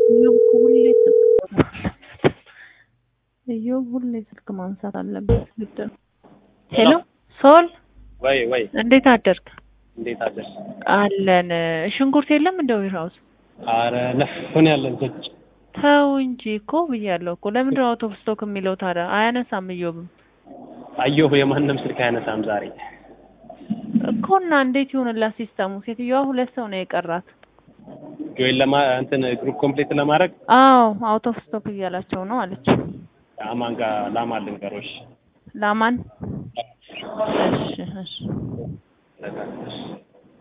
እዮብ እኮ ሁሌ ስልክ እዮብ ሁሌ ስልክ ማንሳት አለበት ግድ ነው። ሄሎ ሶል ወይ ወይ እንዴት አደርክ? እንዴት አደርሽ? አለን። ሽንኩርት የለም እንደ ዌርሃውስ? አረ ነፍን ያለን ቁጭ ተው እንጂ እኮ ብያለሁ እኮ። ለምንድን ነው አውት ኦፍ ስቶክ የሚለው ታዲያ? አያነሳም እዮብም አየሁ የማንም ስልክ አያነሳም ዛሬ። እኮ እና እንዴት ይሆንላት ሲስተሙ? ሴትዮዋ ሁለት ሰው ነው የቀራት። ጆይን ለማ እንትን ግሩፕ ኮምፕሌት ለማድረግ አዎ አውት ኦፍ ስቶክ እያላቸው ነው አለች። አማን ጋር ላማ ልንገሮሽ ላማን እሺ እሺ ለዛ